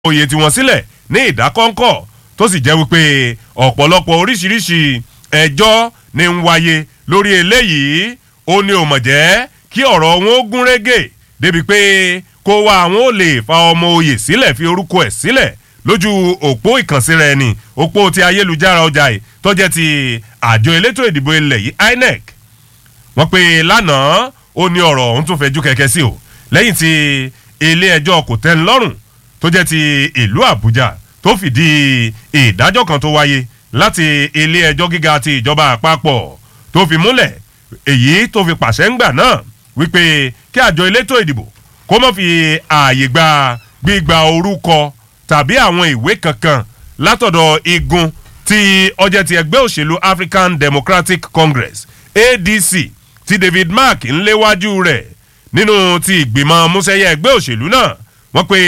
oyè tiwọn sílẹ̀ ní ìdákọ́ńkọ́ tó sì jẹ́ wípé ọ̀pọ̀lọpọ̀ oríṣiríṣi ẹjọ́ ní ń wáyé lórí eléyìí ó ní ò mọ̀ jẹ́ kí ọ̀rọ̀ wọn ó gún régé débi pé kó wá àwọn ò lè fa ọmọ oyè sílẹ̀ fi orúkọ ẹ̀ sílẹ̀ lójú òpó ìkànsíra ẹni òpó ti ayélujára ọjà yìí tó jẹ́ ti àjọ elétò ìdìbò ilẹ̀ yìí INEC wọ́n pe lánàá ó ní ọ̀rọ̀ ọ̀hún tún fẹjú kẹ̀kẹ́ sí o lẹ́yìn tí ilé ẹjọ́ kò tẹ́ ń lọ́rùn tó jẹ́ ti ìlú Àbújá tó fìdí ìdájọ́ kan tó wáyé láti ilé ẹjọ́ gíga ti ìjọba àpapọ̀ tó fi múlẹ̀ èyí tó fi pàṣẹ ńgbà náà wípé kí àjọ elétò ìdìbò kó má fi ààyè gba gbígba orúkọ tàbí àwọn ìwé kankan látọ̀dọ̀ igun tí ọjọ́ ti ẹgbẹ́ òṣèlú African Democratic Congress ADC tí David Mark ń léwájú rẹ̀ nínú ti ìgbìmọ̀ músẹ́yẹ ẹgbẹ́ òṣèlú náà wọ́n pe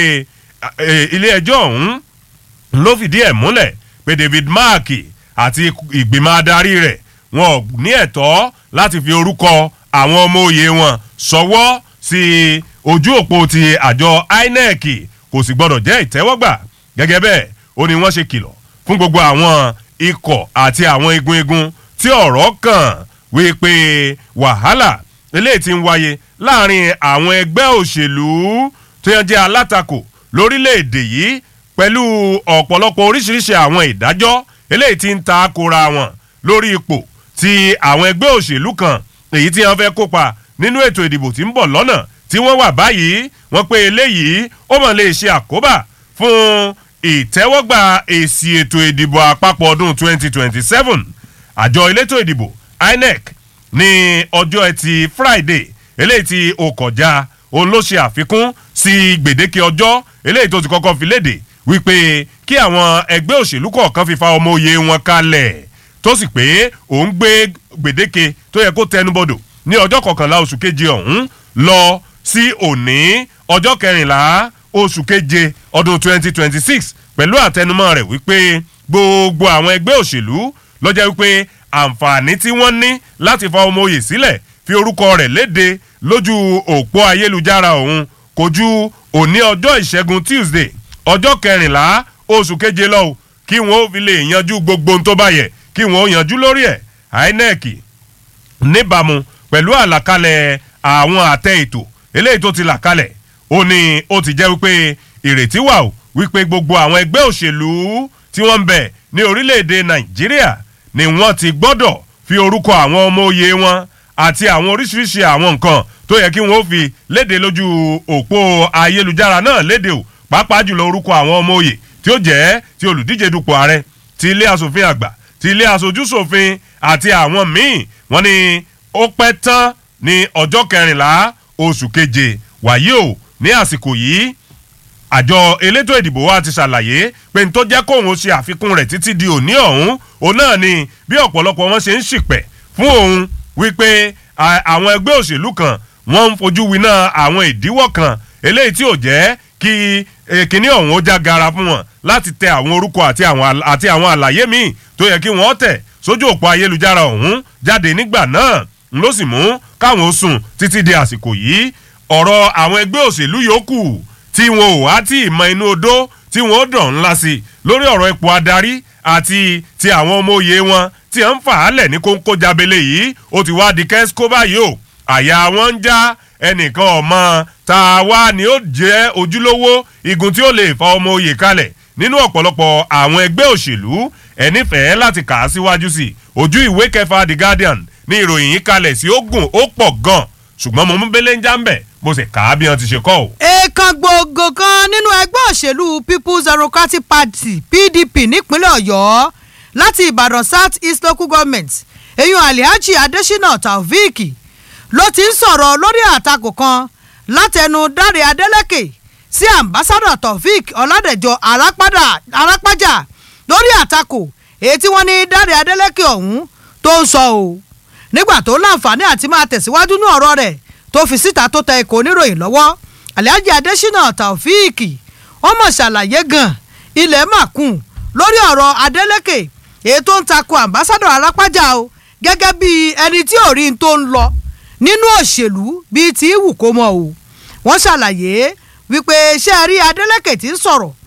ilé ẹjọ́ ọ̀hún ló fìdí ẹ̀ múlẹ̀ pé David Mark àti ìgbìmọ̀ adarí rẹ̀ wọn ò ní ẹ̀tọ́ láti fi orúkọ àwọn ọmọ òye wọn sọwọ́ sí ojú òpó ti àjọ INEC kò sì gbọdọ̀ jẹ́ ìtẹ́wọ́gbà gẹ́gẹ́ bẹ́ẹ̀ ó ní wọ́n ṣe kìlọ̀ fún gbogbo àwọn ikọ̀ àti àwọn igun igun tí ọ̀rọ̀ kàn wípé wàhálà eléyìí ti ń wáyé láàrin àwọn ẹgbẹ́ òṣèlú tó yẹn jẹ́ alátakò lórílẹ̀‐èdè yìí pẹ̀lú ọ̀pọ̀lọpọ̀ oríṣiríṣi àwọn ìdájọ́ eléyìí ti ń ta kora wọn lórí ipò tí àwọn ẹgbẹ́ òṣèlú kan èyí tí wọ́n fẹ́ kópa nínú ètò ìdìbò tí ń bọ̀ lọ́nà tí wọ́n wà báyìí wọ́n pé eléyìí ó mọ̀ lè ṣe àkóbá fún ìtẹ́wọ́gbà èsì ètò ìdìbò àpapọ̀ ọdún 2027 àjọ elétò ìdìbò INEC ní ọjọ́ ẹtì Friday eléyìí tí ó kọjá òun ló ṣe àfikún sí gbèdéke ọjọ́ eléyìí tó ti kọ́kọ́ fi léde wípé kí àwọn ẹgbẹ́ òṣèlú kọ̀ọ̀kan fi fa ọmọ òye wọn kalẹ̀ tó sì pé òun gbé gbèdéke tó yẹ kó tẹnubọdò ní ọjọ́ kọkànlá oṣù keje ọ̀hún lọ sí òní ọjọ́ kẹrìnlá oṣù keje ọdún 2026 pẹ̀lú àtẹnumọ́ rẹ̀ wípé gbogbo àwọn ẹgbẹ́ òṣèlú ló jẹ́ wípé àǹfààní tí wọ́n ní láti fa ọmọ òye sílẹ̀ fi orúkọ rẹ̀ léde lójú òpó ayélujára òun kò ju òní ọjọ́ ìṣẹ́gun Tuesday ọjọ́ kẹrìnlá oṣù keje lọ́wọ́ kí wọ́n ó fi lè yanjú gbogbo ohun tó bá yẹ kí wọ́n ó yanjú lórí ẹ̀ INEC níbàámu pẹ̀lú àlàkalẹ̀ àwọn àtẹ ètò eléyìí tó ti là kalẹ̀ ó ní ó ti jẹ́ wípé ìrètí wà ó wípé gbogbo àwọn ẹgbẹ́ òṣèlú tí wọ́n ń bẹ ní orílẹ̀-èdè Nàìjíríà ni wọ́n ti gbọ́dọ̀ fi orúkọ àwọn ọmọ òye wọn àti àwọn oríṣiríṣi àwọn nǹkan tó yẹ kí wọ́n ó fi léde lójú òpó ayélujára náà léde o pàápàá jùlọ orúkọ àwọn ọmọ òye tí ó jẹ́ ti olùdíje dupò ààrẹ ti ilé asòfin àgbà ti ilé aṣojúṣòfin àti àwọn míì wọ́n ní ó pẹ́ tán ní ọjọ́ kẹrìnlá oṣù keje wàyí o ní àsìkò yìí àjọ elétò ìdìbò wa ti ṣàlàyé pé n tó jẹ́ kóun ṣe àfikún rẹ̀ títí di òní ọ̀hún òun náà ni bí ọ̀pọ̀lọpọ̀ wọn ṣe ń ṣìpẹ̀ fún òun wípé àwọn ẹgbẹ́ òṣèlú kan wọ́n ń fojú winá àwọn ìdíwọ́ kan eléyìí tí ò jẹ́ kí kíní ọ̀hún ó já gara fún wọn láti tẹ àwọn orúkọ àti àwọn àti àwọn àlàyé míì tó yẹ kí wọ́n tẹ̀ sójú òpó ayélujára ọ̀hún jáde nígbà náà n ló sì mú káwọn ó sùn títí di àsìkò yìí ọ̀rọ̀ àwọn ẹgbẹ́ òṣèlú yòókù tí wọn ò wá tí ìmọ̀ inú odó tí wọn ó dàn ńlá sí lórí ọ̀rọ̀ ipò adarí àti ti àwọn ọmọ òye wọn tí à ń fà á lẹ̀ ní kóńkó jábélé yìí ó ti wá di kẹ́síkó báyìí o àyà wọn ń já ẹnìkan ọmọ tá a wá ni ó jẹ́ ojúlówó igun tí ó lè fa ọmọ òye kalẹ̀ nínú ọ̀pọ̀lọpọ̀ àwọn ẹgbẹ́ òṣèlú ẹnífẹ̀ẹ́ láti kà á síwájú sí ojú ìwé kẹfà The Guardian ní ìròyìn yìí kalẹ̀ sí ogun ó pọ̀ gan ṣùgbọ́n mo mú bẹ́lẹ́ ń já ń bẹ̀ mo sì kà á bí wọ́n ti ṣe kọ́ o. èèkàn gbòógò kan nínú ẹgbẹ́ òṣèlú People's Democratic Party PDP nípínlẹ̀ Ọ̀yọ́ láti Ìbàdàn South East Local Government eyín Alhaji Adesina Taofeek ló ti ń sọ̀rọ̀ lórí àtakò kan látẹnu Dáre Adélékè sí ambassadọ Taofeek Ọládẹ̀jọ Arápájà lórí àtakò èyí tí wọ́n ní Dáre Adélékè ọ̀hún tó ń sọ o nígbà tó láǹfààní àti máa tẹ̀síwájú ní ọ̀rọ̀ rẹ̀ tó fi síta tó tẹ ikọ̀ oníròyìn lọ́wọ́ Alhaji Adesina Taofeek wọ́n mọ̀ ṣàlàyé gan ilẹ̀ màkùn lórí ọ̀rọ̀ Adélékè èyí tó ń takò ambassadọ Arápájà o gẹ́gẹ́ bí ẹni tí ò rí n tó ń lọ nínú òṣèlú bíi ti wù kó mọ o wọ́n ṣàlàyé wípé ṣé ẹ rí Adeleke tí ń sọ̀rọ̀